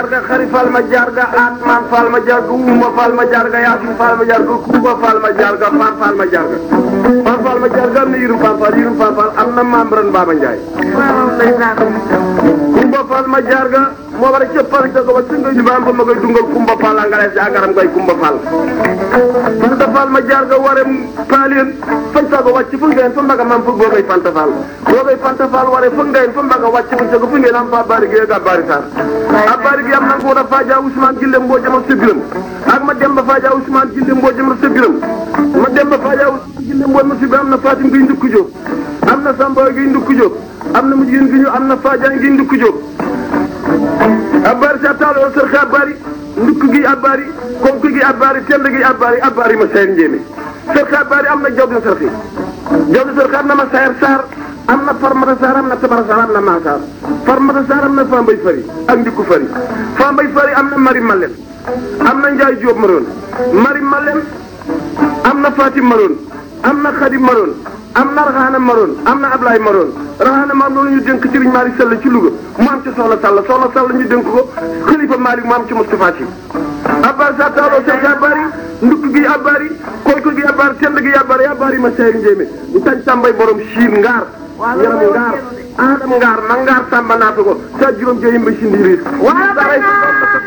jarga xari fal ma jarga atman fal ma jarga uma fal ma jarga yasin fal ma jarga kuuba fal ma jarga fan fal ma jarga fan fal ma jarga am na yirum fan fal yirum fan fal am na maam ren Baba Ndiaye kumba fal ma jarga moo war a cëppal ca ko ba singa ñu baam ba ma koy dungal kumba fal a ngalees agaram koy kumba fal fanta fal ma jarga ware paalien fañ sago wàcc fu ngeen fa mbaga mam fug boogay fanta fal boogay fanta fal ware fu ngeen fa mbaga wàcc fu sago fu ngeen am fa bari gi ga bari sar a bari gi am na nguur a faaja Ousmane Gille mboo jama sebiram ak ma dem ba faaja Ousmane Gille mboo jama sebiram ma dem ba faaja Ousmane Gille mboo ma sebiram am na Fatim gi ndukku jóg am na Samba gi ndukku jóg am na mu jigéen gi ñu am na Fadiane gi ndukku jóg abbaari sa taalo sër xe abbaari ndukk gi abbaari konk gi abbaari tend gi abbaari abbaari ma sayar njéeme sër xe abbaari am na job na sër xe job na sër xe am na ma sayar saar am na farmata saar am na tabara saar am na maasaar farmata saar am na fambay fari ak ndikku fari fambay fari am na mari malem am na njaay jóob maroon mari malem am na fatim maroon am na xadim maroon am na raxaana maroon am na ablaay maroon raxaana maroon loolu ñu dénk sëriñ Malick Sall ci Louga mu am ci soxla Sall soxla Sall ñu dénk ko xalifa Malick mu am ci Moustapha Sy abbaar sa taaloo sek abbaari ndukk gi abbaari konk gi abbaari tend gi abbaari abbaari ma sey njéemé ñu tañ tàmbay borom siin ngaar yaram ngaar aadam ngaar ma ngaar tàmba naata ko sa juróom jeyim ba si ndiiriir